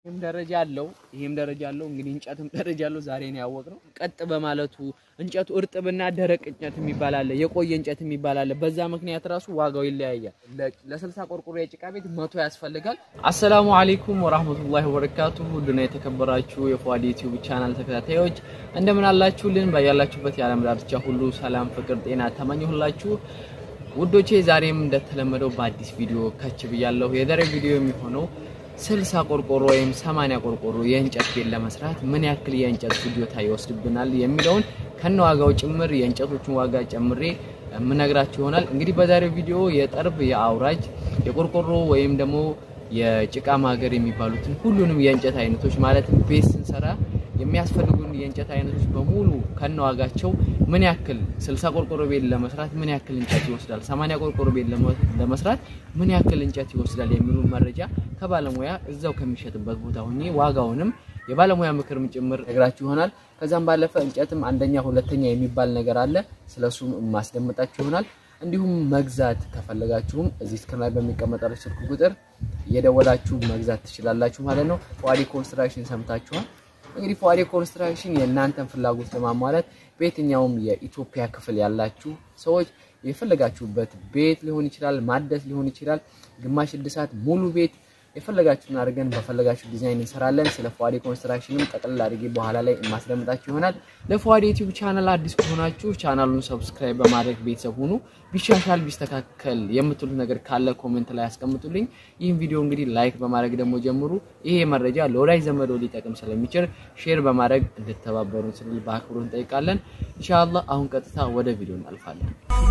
ይህም ደረጃ አለው፣ ይህም ደረጃ አለው። እንግዲህ እንጨትም ደረጃ አለው። ዛሬ ነው ያወቅነው። ቀጥ በማለቱ እንጨቱ እርጥብና ደረቅ እንጨት የሚባል አለ፣ የቆየ እንጨት የሚባል አለ። በዛ ምክንያት ራሱ ዋጋው ይለያያል። ለስልሳ ቆርቆሮ የጭቃ ቤት መቶ ያስፈልጋል። አሰላሙ አለይኩም ወራህመቱላሂ ወበረካቱ። ውድና የተከበራችሁ የፏድ ዩቲዩብ ቻናል ተከታታዮች እንደምን አላችሁልን? ባያላችሁበት የዓለም ዳርቻ ሁሉ ሰላም፣ ፍቅር፣ ጤና ተመኘሁላችሁ። ውዶቼ ዛሬም እንደተለመደው በአዲስ ቪዲዮ ከች ብያለሁ። የዛሬ ቪዲዮ የሚሆነው ስልሳ ቆርቆሮ ወይም ሰማንያ ቆርቆሮ የእንጨት ቤት ለመስራት ምን ያክል የእንጨት ፍጆታ ይወስድብናል የሚለውን ከነ ዋጋው ጭምር የእንጨቶችን ዋጋ ጨምሬ የምነግራችሁ ይሆናል። እንግዲህ በዛሬው ቪዲዮ የጠርብ፣ የአውራጅ፣ የቆርቆሮ ወይም ደግሞ የጭቃ ማገር የሚባሉትን ሁሉንም የእንጨት አይነቶች ማለትም ቤት ስንሰራ የሚያስፈልጉን የእንጨት አይነቶች በሙሉ ከነዋጋቸው ምን ያክል 60 ቆርቆሮ ቤት ለመስራት ምን ያክል እንጨት ይወስዳል፣ 80 ቆርቆሮ ቤት ለመስራት ምን ያክል እንጨት ይወስዳል የሚሉ መረጃ ከባለሙያ እዛው ከሚሸጥበት ቦታ ሆኜ ዋጋውንም የባለሙያ ምክርም ጭምር ነግራችሁ ይሆናል። ከዛም ባለፈ እንጨትም አንደኛ ሁለተኛ የሚባል ነገር አለ። ስለሱም ማስደምጣችሁ ይሆናል። እንዲሁም መግዛት ከፈለጋችሁም እዚህ ስክሪን ላይ በሚቀመጠው ስልክ ቁጥር እየደወላችሁ መግዛት ትችላላችሁ ማለት ነው። ፏዲ ኮንስትራክሽን ሰምታችኋል። እንግዲህ ፏዲ ኮንስትራክሽን የእናንተን ፍላጎት ለማሟላት በየትኛውም የኢትዮጵያ ክፍል ያላችሁ ሰዎች የፈለጋችሁበት ቤት ሊሆን ይችላል፣ ማደስ ሊሆን ይችላል፣ ግማሽ እድሳት፣ ሙሉ ቤት የፈለጋችሁትን አድርገን በፈለጋችሁ ዲዛይን እንሰራለን። ስለ ፏዲ ኮንስትራክሽንም ጠቅልል አድርጌ በኋላ ላይ የማስደምጣችሁ ይሆናል። ለፏዲ ዩቲዩብ ቻናል አዲስ ከሆናችሁ ቻናሉን ሰብስክራይብ በማድረግ ቤተሰብ ሁኑ። ቢሻሻል ቢስተካከል የምትሉት ነገር ካለ ኮሜንት ላይ ያስቀምጡልኝ። ይህን ቪዲዮ እንግዲህ ላይክ በማድረግ ደግሞ ጀምሩ። ይሄ መረጃ ለወዳጅ ዘመዶ ሊጠቅም ስለሚችል ሼር በማድረግ እንድተባበሩን ስንል በአክብሮት እንጠይቃለን። ኢንሻአላህ አሁን ቀጥታ ወደ ቪዲዮ እናልፋለን።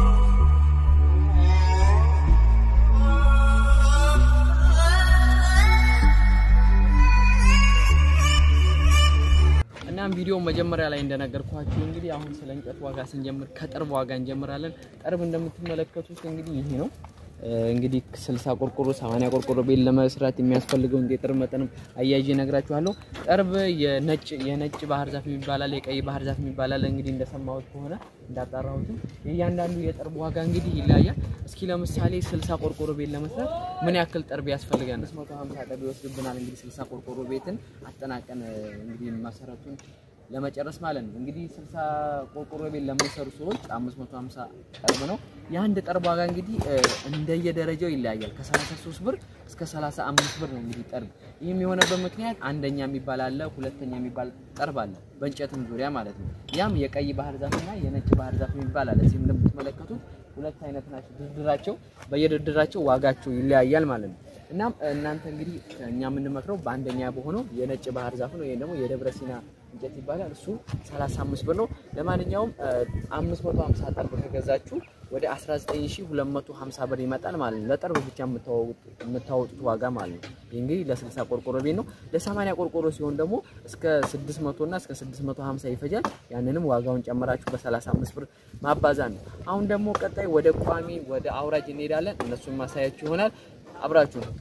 እናም ቪዲዮ መጀመሪያ ላይ እንደነገርኳችሁ እንግዲህ አሁን ስለ እንጨት ዋጋ ስንጀምር ከጠርብ ዋጋ እንጀምራለን። ጠርብ እንደምትመለከቱት እንግዲህ ይሄ ነው። እንግዲህ 60 ቆርቆሮ 80 ቆርቆሮ ቤት ለመስራት የሚያስፈልገውን የጠርብ መጠንም አያይዤ እነግራችኋለሁ። ጠርብ የነጭ የነጭ ባህር ዛፍ የሚባል አለ፣ የቀይ ባህር ዛፍ የሚባል አለ። እንግዲህ እንደሰማሁት ከሆነ እንዳጣራሁትም የእያንዳንዱ የጠርብ ዋጋ እንግዲህ ይለያያል። እስኪ ለምሳሌ 60 ቆርቆሮ ቤት ለመስራት ምን ያክል ጠርብ ያስፈልጋል? 150 ጠርብ ይወስድብናል። እንግዲህ 60 ቆርቆሮ ቤትን አጠናቀን እንግዲህ መሰረቱን ለመጨረስ ማለት ነው። እንግዲህ 60 ቆርቆሮ ቤት ለሚሰሩ ሰዎች 550 ጠርብ ነው። የአንድ ጠርብ ዋጋ እንግዲህ እንደየደረጃው ይለያያል። ከ33 ብር እስከ 35 ብር ነው እንግዲህ ጠርብ። ይህም የሆነበት ምክንያት አንደኛ የሚባል አለ፣ ሁለተኛ የሚባል ጠርብ አለ፣ በእንጨትም ዙሪያ ማለት ነው። ያም የቀይ ባህር ዛፍና የነጭ ባህር ዛፍ የሚባል አለ። እዚህ እንደምትመለከቱት ሁለት አይነት ናቸው። ድርድራቸው በየድርድራቸው ዋጋቸው ይለያያል ማለት ነው። እናም እናንተ እንግዲህ እኛ የምንመክረው በአንደኛ በሆነው የነጭ ባህር ዛፍ ነው። ይሄ ደግሞ የደብረ ሲና እንጨት ይባላል። እሱ 35 ብር ነው። ለማንኛውም 550 ጠርብ ከገዛችሁ ወደ 19250 ብር ይመጣል ማለት ነው። ለጠርብ ብቻ የምታወጡት ዋጋ ማለት ነው። ይህ እንግዲህ ለ60 ቆርቆሮ ቤት ነው። ለ80 ቆርቆሮ ሲሆን ደግሞ እስከ 600 እና እስከ 650 ይፈጃል። ያንንም ዋጋውን ጨመራችሁ በ35 ብር ማባዛት ነው። አሁን ደግሞ ቀጣይ ወደ ቋሚ ወደ አውራጅ እንሄዳለን። እነሱን ማሳያችሁ ይሆናል። አብራችሁ ነው።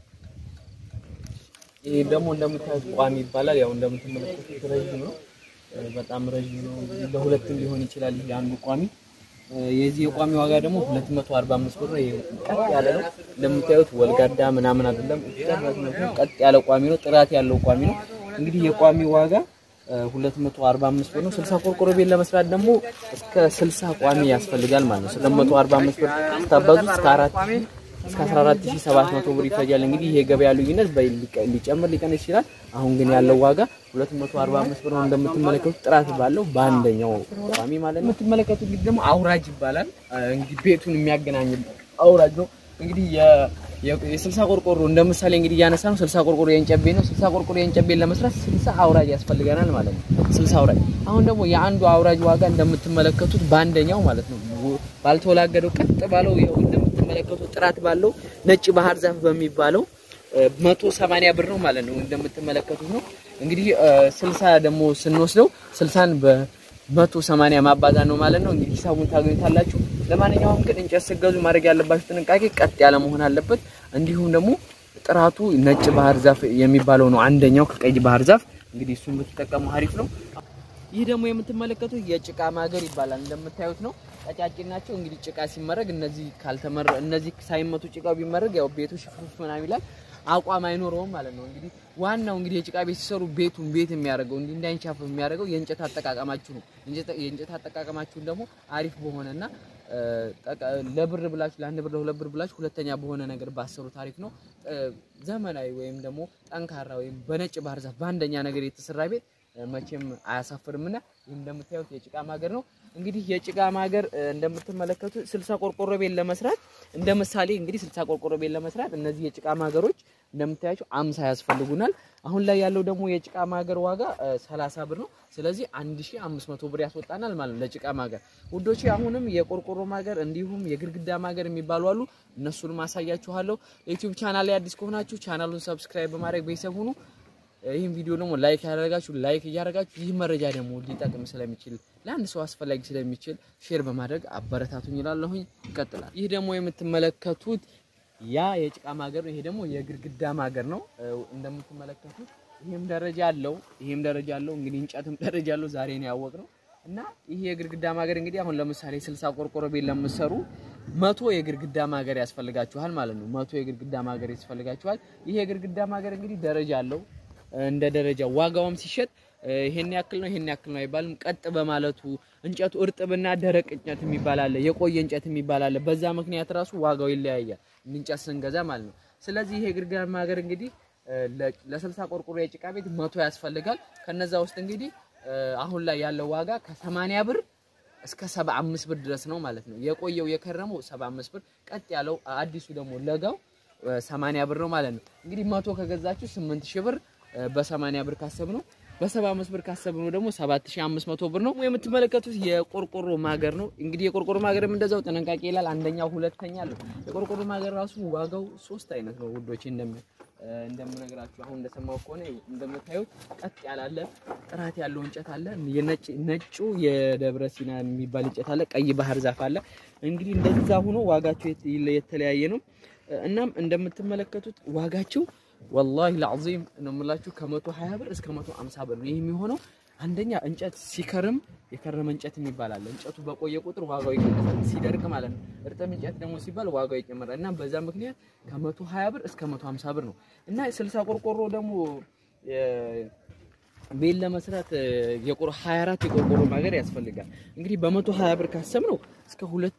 ይሄ ደግሞ እንደምታዩት ቋሚ ይባላል። ያው እንደምትመለከቱት ረዥም ነው፣ በጣም ረዥም ነው። ለሁለትም ሊሆን ይችላል። ይሄ አንዱ ቋሚ የዚህ የቋሚ ዋጋ ደግሞ 245 ብር ነው። ይሄ ቀጥ ያለ ነው። እንደምታዩት ወልጋዳ ምናምን አይደለም፣ ቀጥ ያለ ቋሚ ነው። ጥራት ያለው ቋሚ ነው። እንግዲህ የቋሚ ዋጋ 245 ብር ነው። 60 ቆርቆሮ ቤት ለመስራት ደግሞ እስከ 60 ቋሚ ያስፈልጋል ማለት ነው። 245 ብር ስታባዙ እስከ 4 እስከ 14700 ብር ይፈጃል። እንግዲህ ይሄ ገበያ ልዩነት ሊጨምር ሊቀንስ ይችላል። አሁን ግን ያለው ዋጋ 245 ብር ነው። እንደምትመለከቱት ጥራት ባለው በአንደኛው ቋሚ ማለት ነው። የምትመለከቱት እንግዲህ ደግሞ አውራጅ ይባላል። እንግዲህ ቤቱን የሚያገናኝ አውራጅ ነው። እንግዲህ የ60 ቆርቆሮ እንደ ምሳሌ እንግዲህ እያነሳ ነው። 60 ቆርቆሮ የእንጨት ቤት ነው። 60 ቆርቆሮ የእንጨት ቤት ለመስራት 60 አውራጅ ያስፈልገናል ማለት ነው። 60 አውራጅ። አሁን ደግሞ የአንዱ አውራጅ ዋጋ እንደምትመለከቱት በአንደኛው ማለት ነው ባልተወላገደው ቀጥ ባለው ይኸው እንደምትመለከቱት ጥራት ባለው ነጭ ባህር ዛፍ በሚባለው 180 ብር ነው ማለት ነው። እንደምትመለከቱት ነው እንግዲህ 60 ደግሞ ስንወስደው 60ን በ180 ማባዛት ነው ማለት ነው። እንግዲህ ሂሳቡን ታገኙታላችሁ። ለማንኛውም ግን እንጨት ስትገዙ ማድረግ ያለባችሁ ጥንቃቄ ቀጥ ያለ መሆን አለበት። እንዲሁም ደግሞ ጥራቱ ነጭ ባህር ዛፍ የሚባለው ነው አንደኛው ከቀይ ባህር ዛፍ እንግዲህ እሱን ብትጠቀሙ አሪፍ ነው። ይህ ደግሞ የምትመለከቱት የጭቃ ማገር ይባላል። እንደምታዩት ነው ቀጫጭን ናቸው። እንግዲህ ጭቃ ሲመረግ እነዚህ ካልተመረ እነዚህ ሳይመቱ ጭቃው ቢመረግ ያው ቤቱ ሽፍፍ ምናምን ይላል። አቋም አይኖረውም ማለት ነው። እንግዲህ ዋናው እንግዲህ የጭቃ ቤት ሲሰሩ ቤቱን ቤት የሚያደርገው እንዲህ እንዳይንቻፍ የሚያደርገው የእንጨት አጠቃቀማችሁ ነው። የእንጨት አጠቃቀማችሁን ደግሞ አሪፍ በሆነና ለብር ብላችሁ ለአንድ ብር ለሁለት ብር ብላችሁ ሁለተኛ በሆነ ነገር ባሰሩ ታሪፍ ነው። ዘመናዊ ወይም ደግሞ ጠንካራ ወይም በነጭ ባህር ዛፍ በአንደኛ ነገር የተሰራ ቤት መቼም አያሳፍርምና ይህ እንደምታዩት የጭቃ ማገር ነው። እንግዲህ የጭቃ ማገር እንደምትመለከቱት ስልሳ ቆርቆሮ ቤት ለመስራት እንደ ምሳሌ እንግዲህ ስልሳ ቆርቆሮ ቤት ለመስራት እነዚህ የጭቃ ማገሮች እንደምታያቸው አምሳ ያስፈልጉናል። አሁን ላይ ያለው ደግሞ የጭቃ ማገር ዋጋ ሰላሳ ብር ነው። ስለዚህ አንድ ሺህ አምስት መቶ ብር ያስወጣናል ማለት ነው ለጭቃ ማገር ውዶቼ። አሁንም የቆርቆሮ ማገር እንዲሁም የግድግዳ ማገር የሚባሉ አሉ። እነሱንም አሳያችኋለሁ። ዩቲዩብ ቻናል ላይ አዲስ ከሆናችሁ ቻናሉን ሰብስክራይብ በማድረግ ቤተሰብ ሁኑ። ይህን ቪዲዮ ደግሞ ላይክ ያደረጋችሁ ላይክ እያደረጋችሁ ይህ መረጃ ደግሞ ሊጠቅም ስለሚችል ለአንድ ሰው አስፈላጊ ስለሚችል ሼር በማድረግ አበረታቱኝ ይላለሁኝ። ይቀጥላል። ይህ ደግሞ የምትመለከቱት ያ የጭቃ ማገር ነው። ይሄ ደግሞ የግድግዳ ማገር ነው። እንደምትመለከቱት ይሄም ደረጃ አለው፣ ይሄም ደረጃ አለው። እንግዲህ እንጨትም ደረጃ አለው። ዛሬ ነው ያወቅነው እና ይሄ የግድግዳ ማገር እንግዲህ አሁን ለምሳሌ ስልሳ ቆርቆሮ ቤት ለምትሰሩ መቶ የግድግዳ ማገር ያስፈልጋችኋል ማለት ነው። መቶ የግድግዳ ማገር ያስፈልጋችኋል። ይሄ የግድግዳ ማገር እንግዲህ ደረጃ አለው እንደ ደረጃ ዋጋውም ሲሸጥ ይሄን ያክል ነው ይሄን ያክል ነው አይባልም። ቀጥ በማለቱ እንጨቱ እርጥብና ደረቅ እንጨት የሚባል አለ፣ የቆየ እንጨት የሚባል አለ። በዛ ምክንያት ራሱ ዋጋው ይለያያል እንጨት ስንገዛ ማለት ነው። ስለዚህ ይሄ ግድግዳ ማገር እንግዲህ ለስልሳ ቆርቆሮ የጭቃ ቤት መቶ ያስፈልጋል። ከነዛ ውስጥ እንግዲህ አሁን ላይ ያለው ዋጋ ከሰማንያ ብር እስከ ሰባ አምስት ብር ድረስ ነው ማለት ነው። የቆየው የከረመው ሰባ አምስት ብር፣ ቀጥ ያለው አዲሱ ደግሞ ለጋው ሰማንያ ብር ነው ማለት ነው። እንግዲህ መቶ ከገዛችሁ ስምንት ሺህ ብር በሰማንያ ብር ካሰብነው በሰባ አምስት ብር ካሰብነው ደግሞ ሰባት ሺህ አምስት መቶ ብር ነው። የምትመለከቱት የቆርቆሮ ማገር ነው። እንግዲህ የቆርቆሮ ማገርም እንደዛው ጥንቃቄ ይላል። አንደኛው ሁለተኛ አለው። የቆርቆሮ ማገር ራሱ ዋጋው ሶስት አይነት ነው ውዶቼ እንደም እንደምነግራችሁ አሁን እንደሰማው ከሆነ እንደምታዩት ቀጥ ያላለ ጥራት ያለው እንጨት አለ። የነጭ ነጩ የደብረ ሲና የሚባል እንጨት አለ። ቀይ ባህር ዛፍ አለ። እንግዲህ እንደዛ ሆኖ ዋጋቸው የተለያየ ነው። እናም እንደምትመለከቱት ዋጋቸው ወላሂ ለዓዚም ነው የምላችሁ ከመቶ ሀያ ብር እስከ መቶ አምሳ ብር ነው። ይህ የሚሆነው አንደኛ እንጨት ሲከርም የከረመ እንጨት የሚባል አለ። እንጨቱ በቆየ ቁጥር ዋጋው ይቀንሳል፣ ሲደርቅ ማለት ነው። እርጥብ እንጨት ደግሞ ሲባል ዋጋው ይጨምራል እና በዛ ምክንያት ከመቶ ሀያ ብር እስከ መቶ ሀምሳ ብር ነው እና ስልሳ ቆርቆሮ ደግሞ ቤት ለመስራት የቆር 24 የቆርቆሮ ማገር ያስፈልጋል። እንግዲህ በመቶ ሀያ ብር ካሰብነው እስከ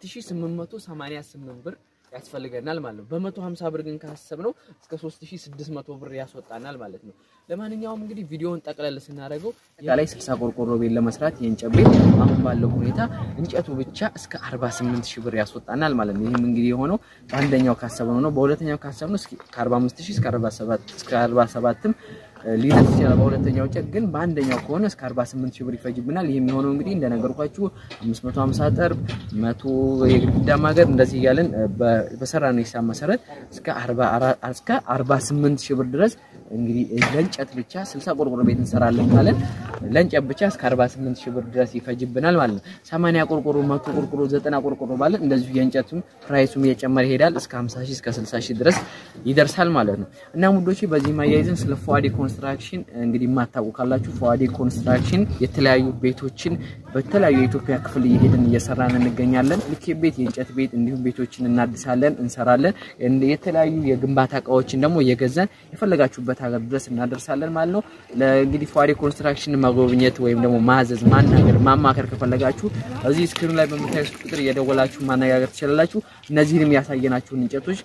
2888 ብር ያስፈልገናል ማለት ነው። በመቶ 50 ብር ግን ካሰብነው እስከ 3600 ብር ያስወጣናል ማለት ነው። ለማንኛውም እንግዲህ ቪዲዮውን ጠቅለል ስናደርገው ላይ 60 ቆርቆሮ ቤት ለመስራት የእንጨት ቤት አሁን ባለው ሁኔታ እንጨቱ ብቻ እስከ 48 ሺህ ብር ያስወጣናል ማለት ነው። ይህም እንግዲህ የሆነው በአንደኛው ካሰብነው ነው። በሁለተኛው ካሰብነው እስኪ ከ45 ሺህ እስከ 47 እስከ 47ም ሊደርስ ይችላል። በሁለተኛው እንጨት ግን በአንደኛው ከሆነ እስከ 48 ሺህ ብር ይፈጅብናል። ይህ የሚሆነው እንግዲህ እንደነገርኳችሁ 550 ጠርብ፣ 100 የግድግዳ ማገር እንደዚህ እያለን በሰራነው ሂሳብ መሰረት እስከ 44 እስከ 48 ሺህ ብር ድረስ እንግዲህ ለእንጨት ብቻ 60 ቆርቆሮ ቤት እንሰራለን ማለት ለእንጨት ብቻ እስከ 48 ሺህ ብር ድረስ ይፈጅብናል ማለት ነው። 80 ቆርቆሮ፣ 100 ቆርቆሮ፣ 90 ቆርቆሮ ማለት እንደዚሁ የእንጨቱም ፕራይሱም እየጨመረ ይሄዳል እስከ 50 ሺህ እስከ 60 ሺህ ድረስ ይደርሳል ማለት ነው። እና ሙዶቼ በዚህ ማያይዘን ስለ ፏዲ ኮንስትራክሽን እንግዲህ የማታውቁ ካላችሁ ፏዲ ኮንስትራክሽን የተለያዩ ቤቶችን በተለያዩ የኢትዮጵያ ክፍል እየሄድን እየሰራን እንገኛለን። ልክ ቤት፣ የእንጨት ቤት እንዲሁም ቤቶችን እናድሳለን፣ እንሰራለን። የተለያዩ የግንባታ እቃዎችን ደግሞ እየገዛን የፈለጋችሁበት ሀገር ድረስ እናደርሳለን ማለት ነው። ለእንግዲህ ፏዲ ኮንስትራክሽን መጎብኘት ወይም ደግሞ ማዘዝ፣ ማናገር፣ ማማከር ከፈለጋችሁ እዚህ ስክሪኑ ላይ በምታዩት ቁጥር እየደወላችሁ ማነጋገር ትችላላችሁ። እነዚህንም ያሳየናችሁን እንጨቶች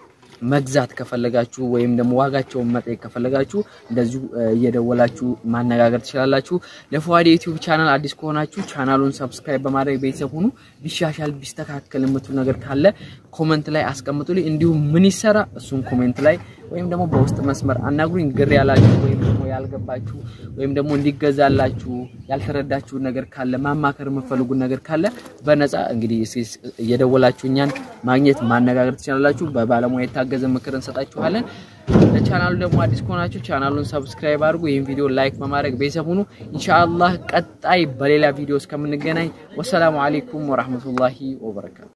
መግዛት ከፈለጋችሁ ወይም ደግሞ ዋጋቸውን መጠየቅ ከፈለጋችሁ እንደዚሁ እየደወላችሁ ማነጋገር ትችላላችሁ። ለፏዲ ዩቲዩብ ቻናል አዲስ ከሆናችሁ ቻናሉን ሰብስክራይብ በማድረግ ቤተሰብ ሁኑ። ቢሻሻል ቢስተካከል የምትሉ ነገር ካለ ኮመንት ላይ አስቀምጡልኝ። እንዲሁም ምን ይሰራ እሱን ኮሜንት ላይ ወይም ደግሞ በውስጥ መስመር አናግሩኝ። ግር ያላችሁ ወይም ደግሞ ያልገባችሁ ወይም ደግሞ እንዲገዛላችሁ ያልተረዳችሁ ነገር ካለ ማማከር የምትፈልጉት ነገር ካለ በነፃ እንግዲህ እየደወላችሁ እኛን ማግኘት ማነጋገር ትችላላችሁ። በባለሙያ የታገዘ ምክር እንሰጣችኋለን። ለቻናሉ ደግሞ አዲስ ከሆናችሁ ቻናሉን ሰብስክራይብ አድርጉ። ይህን ቪዲዮ ላይክ በማድረግ ቤተሰብ ሁኑ። ኢንሻአላህ ቀጣይ በሌላ ቪዲዮ እስከምንገናኝ ወሰላሙ አለይኩም ወራህመቱላሂ ወበረካቱ።